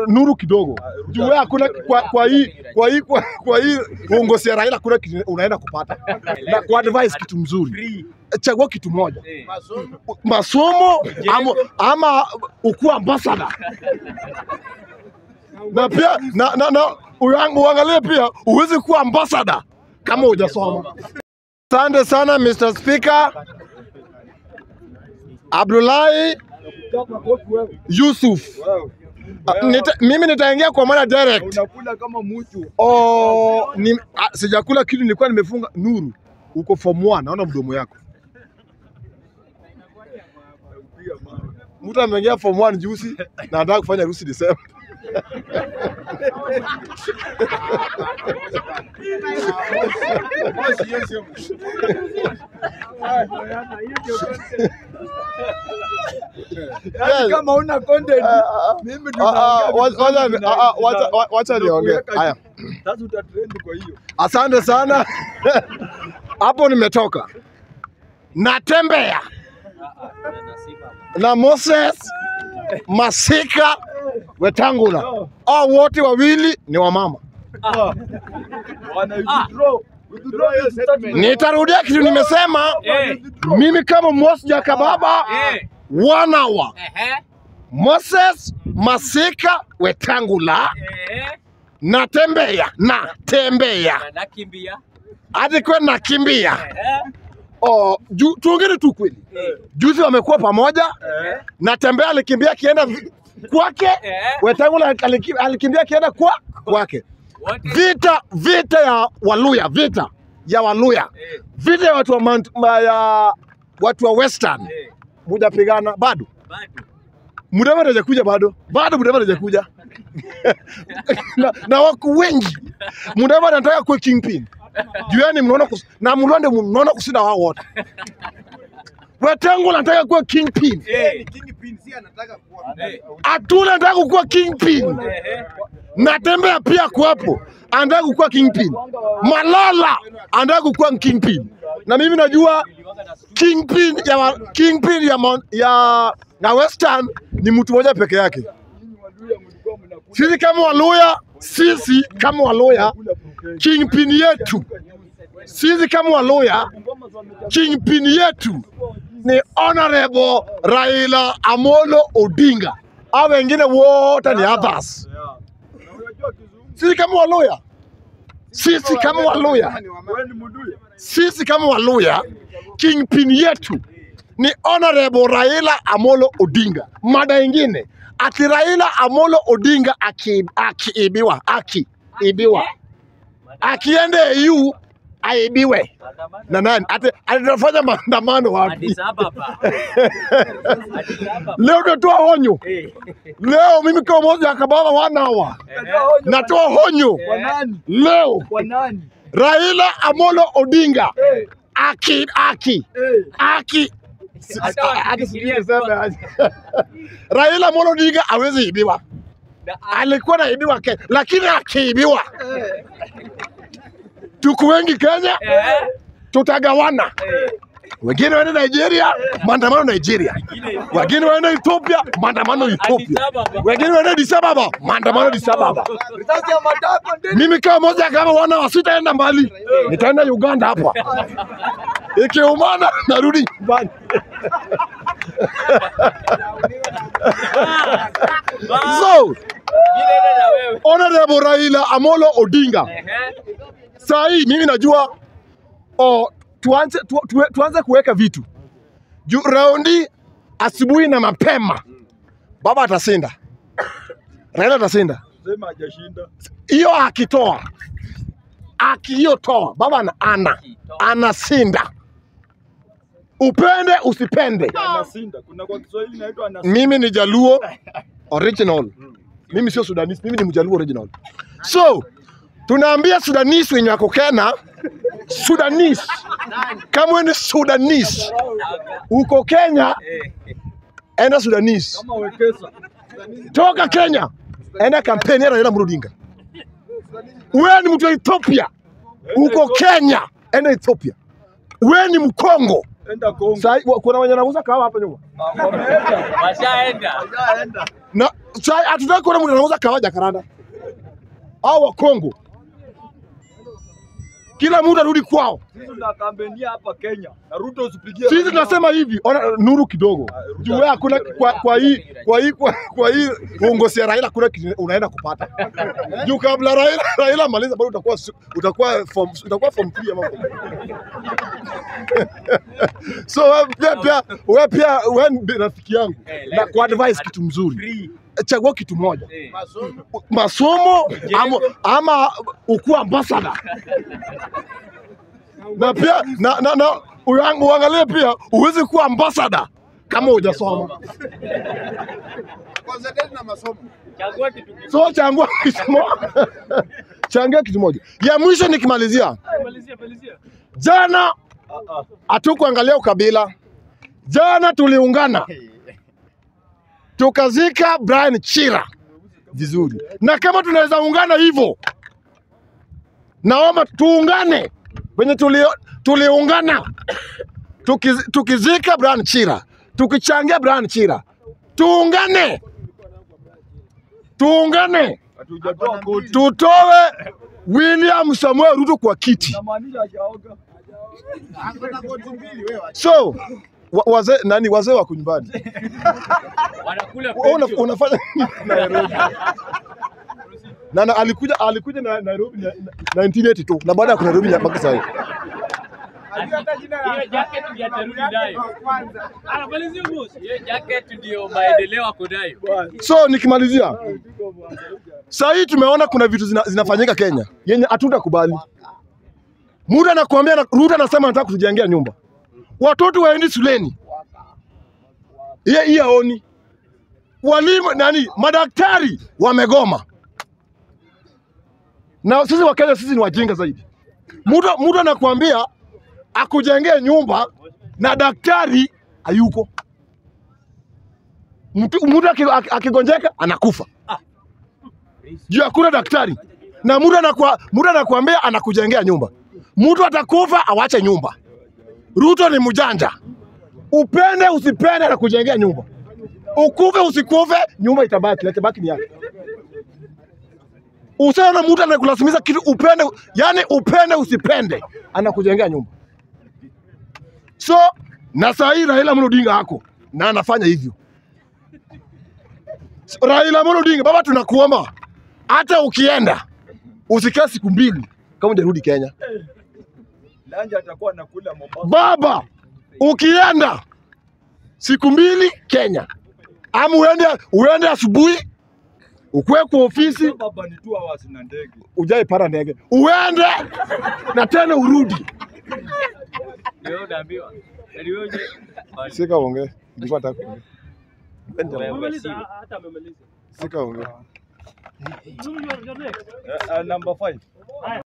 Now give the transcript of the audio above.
nuru kidogo juu wewe hakuna kwa, kwa hii kwa hii kwa, kwa hii uongozi ya Raila kuna kitu unaenda kupata na kwa advice kitu mzuri chagua kitu moja masomo ama, ama ukuwa ambassador na pia na, na, na uang- uangalie pia uwezi kuwa ambassador kama hujasoma. Asante sana Mr. Speaker. Abdullahi Yusuf. Ah, Nita, mimi nitaingia kwa mara direct. Unakula kama mtu. Oh, ni, ah, sijakula kitu nilikuwa nimefunga nuru. Uko form 1 naona mdomo yako. Mtu ameingia form 1 juzi na anataka kufanya harusi Desemba. Yaani kama una content mimi ndio Ah, ah, naongea wa- vitu wacha- zangu na- ah, ah, wacha- na- wa- wacha niongee. nakuweka Haya. juu. Sasa utatrend kwa hiyo. Asante sana. Hapo nimetoka. Natembea na Moses Masika Wetangula. Hao wote wawili ni wamama. Wana withdraw. Withdraw hiyo statement. Nitarudia kitu nimesema. Mimi kama Moses Jakababa one hour. Moses Masika Wetangula natembea natembea nakimbia hadi kwe nakimbia. Oh, ju, tuongere tu kweli. Juzi wamekuwa pamoja. Natembea alikimbia akienda vi- kwake, Wetangula aliki- alikimbia akienda kwa kwake. Vita vita ya Waluya, vita ya Waluya, vita ya watu wa, Mount, ma, ya watu wa Western mujapigana bado. Mudavadi hajakuja bado, bado Mudavadi hajakuja na, na wako wengi. Mudavadi anataka kuwa kingpin jueni, mnaona kus, na mlonde mnaona kushinda wao wote. Wetangula anataka kuwa kingpin, Atula anataka kuwa kingpin, Natembea pia kuwapo, anataka kukuwa kingpin. Malala anataka kukuwa kingpin, na mimi najua kingpin ya wa- kingpin ya, Mount- ya na Western ni mtu mmoja peke yake. Nyinyi Waluya mlikuwa mnakula Sisi kama Waluya, sisi kama Waluya, kula broken. kingpin yetu, sisi kama Waluya, kingpin yetu ni Honorable Raila Amolo Odinga. Hao wengine wote ni others. Yeah. Na unajua kizungu Sisi kama Waluya, sisi kama Waluya, wewe ni Muluya. sisi kama Waluya, kingpin yetu ni Honorable Raila Amolo Odinga. Mada ingine ati Raila Amolo Odinga aki- akiibiwa akiibiwa akiende EU aibiwe na nani? Ati atafanya maandamano wapi? Addis Ababa. Addis Ababa. Leo natoa honyo, Eh, leo mimi kama moja akababa wanawa natoa honyo Kwa nani? leo Kwa nani? Raila Amolo Odinga Eh, aki aki eh. aki Hata Aki wakifikiria sijui niseme aje. Raila Amolo Odinga hawezi ibiwa, na- alikuwa naibiwa Kenya, lakini akiibiwa tuko wengi Kenya, Eh, tutagawana. Wengine waende Nigeria, maandamano Nigeria. Wengine waende Ethiopia, maandamano Addis Ethiopia. Ababa. Wengine waende Addis Ababa, maandamano Addis Ababa. Risasi ya matako ndani. Mimi kama moja kama wana wasitaenda mbali, nitaenda Uganda hapa. Ikiumana narudi nyumbani. So, Ile ile na wewe. Honorable Raila Amolo Odinga, Ehe. saa hii mimi najua oh, tuanze, tu, tu, tuanze kuweka vitu juu raundi asubuhi na mapema, baba atashinda, Raila atashinda. Sema hajashinda. Hiyo akitoa akiyotoa baba ana, ana anashinda, upende usipende. Anasinda. Kuna kwa Kiswahili inaitwa anasinda. Mimi ni Jaluo original, mimi sio Sudanese, mimi ni Mjaluo original. So tunaambia Sudanese wenye wako Kenya, Sudanese kama wewe ni Sudanese uko Kenya, Eh, enda Sudanese, Kama wekesa. toka Kenya, enda kampeni ya Raila Amolo Odinga. Wewe ni mtu wa Ethiopia, uko Kenya, enda Ethiopia. Wewe ni Mkongo. Enda Kongo. Sai, kuna wenye wanauza kahawa hapa nyuma. Ah, Wameenda. washaenda. Wameenda. na sai hatutaki kuona mtu anauza kahawa Jakaranda au wa Kongo. Kila mtu arudi kwao. Sisi tunakambenia hapa Kenya. Na Ruto usipigie. Sisi tunasema hivi, ona nuru kidogo. Juu wewe hakuna kwa, kwa hii kwa hii kwa, kwa hii uongozi ya Raila kuna kitu unaenda kupata. Juu kabla Raila Raila maliza bado utakuwa su- utakuwa form utakuwa form 3 ama form So wewe pia pia wewe pia wewe ni rafiki yangu Eh, na let- kwa advice kitu mzuri. Free. Chagua kitu moja. Eh. Masomo ama, ama ukuwa ambassador. Na pia na, na, na uang- uangalie pia uwezi kuwa ambassador kama hujasoma. Concentrate na masomo. Chagua kitu kimoja. So changua kitu moja. Changia kitu moja. Ya mwisho nikimalizia. Jana hatukuangalia ukabila. Jana tuliungana tukazika Brian Chira vizuri, na kama tunaweza ungana hivyo, naomba tuungane venye tuli, tuliungana tukiz, tukizika Brian Chira, tukichangia Brian Chira, tuungane, tuungane Hatujatoa koti. tutoe William Samuel Ruto kwa kiti. Inamaanisha hajaoga. Ako na koti mbili wewe. So wa, wazee nani, wazee wako nyumbani, Wanakula Wewe una, pension. unafanya nini Nairobi? na, na alikuja alikuja na Nairobi na, na 1982 na baada ya Nairobi ya mpaka sasa. Hiyo jacket ndio atarudi nayo. Hiyo jacket ndio maendeleo ako nayo. So nikimalizia, saa hii tumeona kuna vitu zina, zinafanyika Kenya yenye hatutakubali. Muda anakuambia na, Ruto anasema anataka kutujengea nyumba, watoto waendi shuleni, yeye hii haoni. Walimu nani, madaktari wamegoma, na sisi Wakenya sisi ni wajinga zaidi. Mtu mtu anakuambia akujengee nyumba na daktari hayuko. Mtu mtu aki- aki- akigonjeka anakufa juu hakuna daktari, na mtu anakua mtu anakuambia anakujengea nyumba. Mtu atakufa awache nyumba. Ruto ni mjanja, upende usipende, anakujengea nyumba. Ukufe usikufe, nyumba itabaki, na itabaki ni yake. Usiona mtu anakulazimisha kitu upende, yani upende usipende, anakujengea nyumba. So na saa hii Raila Amolo Odinga hako na anafanya hivyo. Raila Amolo Odinga, baba, tunakuomba hata ukienda usikae siku mbili kama hujarudi Kenya. Lanja atakuwa anakula Mombasa. Baba, ukienda siku mbili Kenya, ama uende uende asubuhi ukwe kwa ofisi Baba ni two hours na ndege. ujai para ndege uende na tena urudi. Ndio unaambiwa. Yaani wewe je, bali Sika ongee, nilikuwa nataka kuongea. wewe sio. Sika ongee. Uh, uh, number five.